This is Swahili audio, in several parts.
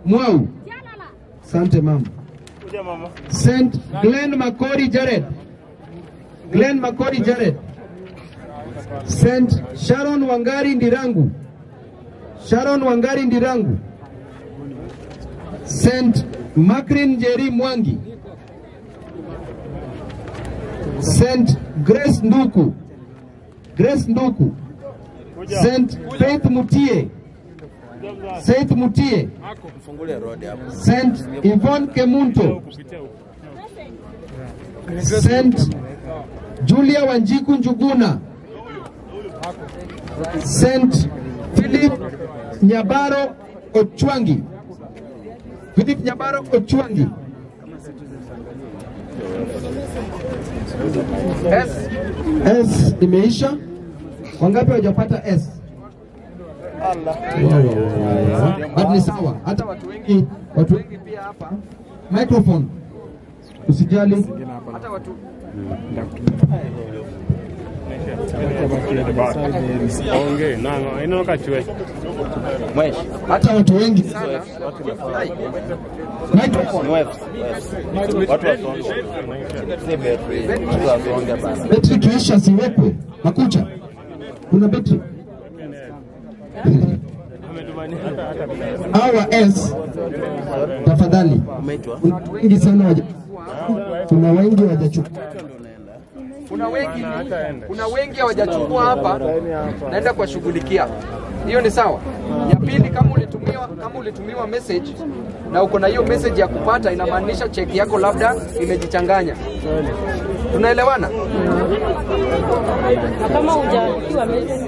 Mwau. Asante mama. St. Glenn Makori Jared. Glenn Makori Jared. St. Sharon Wangari Ndirangu. Sharon Wangari Ndirangu. St. Makrin Njeri Mwangi. St. Grace Nduku. Grace Nduku. St. Faith Mutie. Faith Mutie. St. Yvonne Kemunto. St. Julia Wanjiku Njuguna. St. Philip Nyabaro Ochwangi. Philip Nyabaro Ochwangi. S. S imeisha. Wangapi hawajapata S? But ni sawa, hata watu wengi watu wengi pia hapa microphone, usijali, hata watu Ongee nanga inonoka chwe. hata watu wengi sana microphone, Watu wasonge. Si betri. Watu wasonge bana. betri kiisha siwekwe makucha, kuna betri hawa S tafadhali, kuna watu wengi sana waja, kuna wengi hawajachukua kuna wengi kuna wengi hawajachukua hapa, naenda kuwashughulikia. Hiyo ni sawa. Ya pili, kama ulitumiwa kama ulitumiwa message na uko na hiyo message ya kupata, inamaanisha cheki yako labda imejichanganya. Tunaelewana? kama hujatiwa message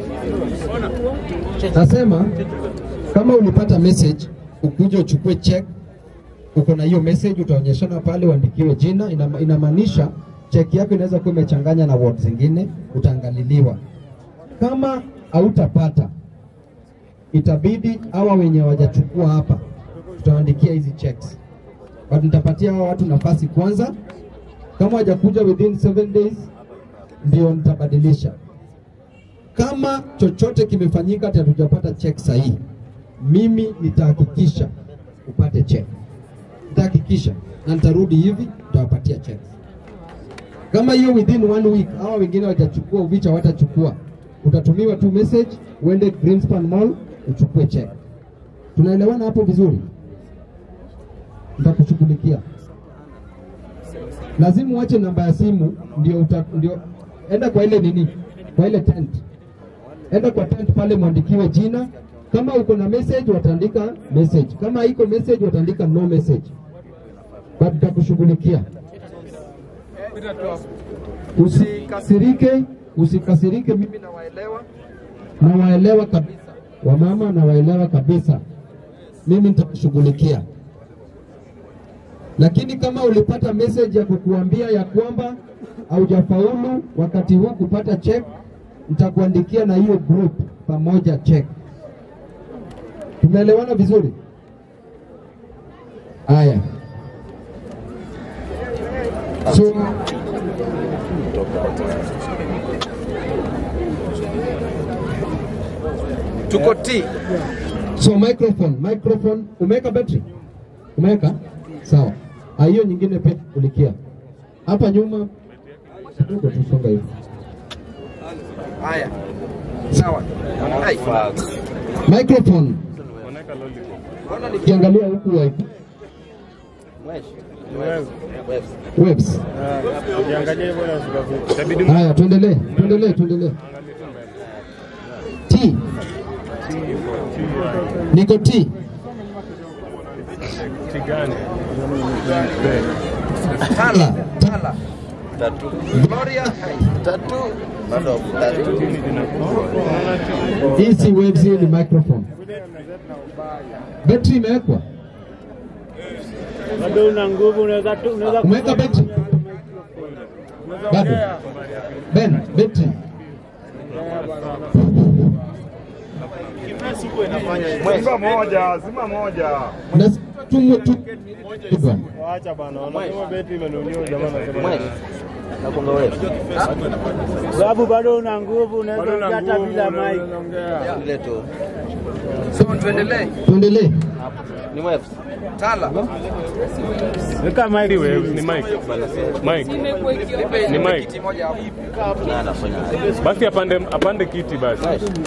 Nasema kama ulipata message ukuje uchukue check, uko na hiyo message, utaonyeshana pale, uandikiwe jina. Ina- Inamaanisha check yako inaweza kuwa imechanganya na word zingine, utaangaliliwa. Kama hautapata itabidi hawa wenye wajachukua hapa, tutawaandikia hizi checks, but nitapatia hawa watu nafasi kwanza. Kama wajakuja within 7 days, ndio nitabadilisha kama chochote kimefanyika ati hatujapata check sahihi, mimi nitahakikisha upate check, nitahakikisha na nitarudi hivi, nitawapatia check. Kama hiyo within one week hawa wengine watachukua, uvicha watachukua, utatumiwa tu message, uende Greenspan Mall uchukue check. Tunaelewana hapo vizuri? Nitakushughulikia. Lazima uache namba ya simu, ndio uta, ndio enda kwa ile nini, kwa ile tent enda kwa tent pale mwandikiwe jina. Kama uko na message wataandika message, kama haiko message wataandika no message, but tutakushughulikia. Usikasirike, usikasirike, mimi Nawaelewa. nawaelewa kabisa, wamama nawaelewa kabisa, mimi nitakushughulikia. Lakini kama ulipata message ya kukuambia ya kwamba haujafaulu wakati huu kupata check, nitakuandikia na hiyo group pamoja check. Tumeelewana vizuri? Haya, so Tuko T. So microphone, microphone, umeweka battery? Umeweka? Sawa. Ah, hiyo nyingine pia kulikia. Hapa nyuma kidogo tusonga hivi. Haya. Sawa. Hai. Microphone, Mbona ni ukiangalia huku wa webs. Ukiangalia hivyo na itabidi Haya, tuendelee, tuendelee, tuendelee. T. Niko T. mtigani. Tala. Tala. Tatu. Gloria. Hai. Tatu. Bado tatu. Hii si webs, hii ni microphone. Battery imewekwa? bado una nguvu, unaweza tu- unaweza Umeweka battery? Bado. Ben, battery. Zima moja, zima moja. Na tu tu bwana. Waacha bana, wanasema beti imenunuliwa jamaa anasema. Nakumbe wewe. sababu bado una nguvu, unaweza Bado na ongea hata nguvu, bila unaweza mic. ongea. Ile tu. So tuendelee. Tuendelee. Ni waves. Tala. Weka mic. Si waves, ni mic. Mic. Nipe Ni nipe mic. kiti moja hapo. Na anafanya aje? Basi apande apande kiti basi.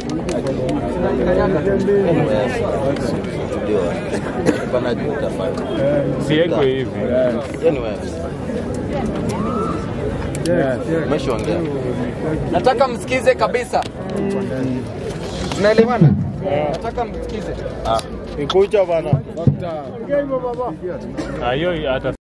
Ni waves. Ndio. Bana juu utafanya. Siekwe hivi. Hiyo ni waves. Umeshaongea. Nataka msikize kabisa. Tunaelewana? Nataka msikize. Ah, hiyo hata